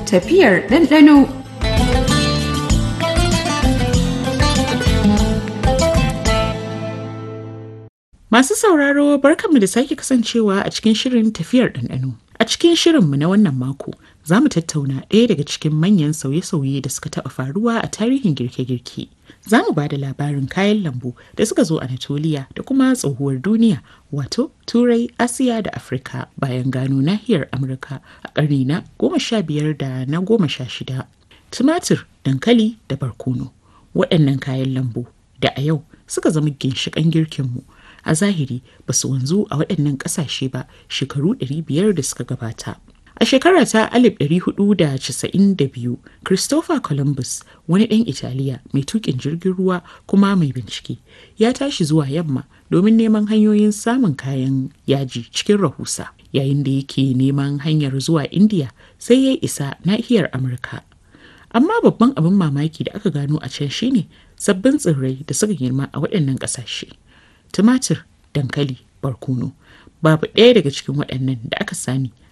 tafiyar ɗanɗano. Masu sauraro barkanmu da sake kasancewa a cikin shirin tafiyar ɗanɗano. A cikin shirinmu na wannan mako za mu tattauna ɗaya daga cikin manyan sauye-sauye da suka taɓa faruwa a tarihin girke-girke. Za mu ba da labarin kayan lambu da suka zo Anatoliya da kuma tsohuwar duniya wato Turai, Asiya da Afirka bayan gano nahiyar Amurka a ƙarni na goma sha biyar da na goma sha shida. Tumatir, dankali da barkono. Waɗannan kayan lambu da a yau suka zama ginshiƙan girkinmu. a zahiri ba su wanzu a waɗannan ƙasashe ba shekaru 500 da suka gabata. A shekara ta 1492, Christopher Columbus, wani ɗan Italiya mai tuƙin jirgin ruwa kuma mai bincike, ya tashi zuwa yamma domin neman hanyoyin samun kayan yaji cikin rahusa. Yayin da yake neman hanyar zuwa Indiya sai ya isa nahiyar Amurka. Amma babban abin mamaki da aka gano a can shine sabbin tsirrai da suka girma a waɗannan ƙasashe. tumatir dankali barkono babu ɗaya daga cikin waɗannan da aka sani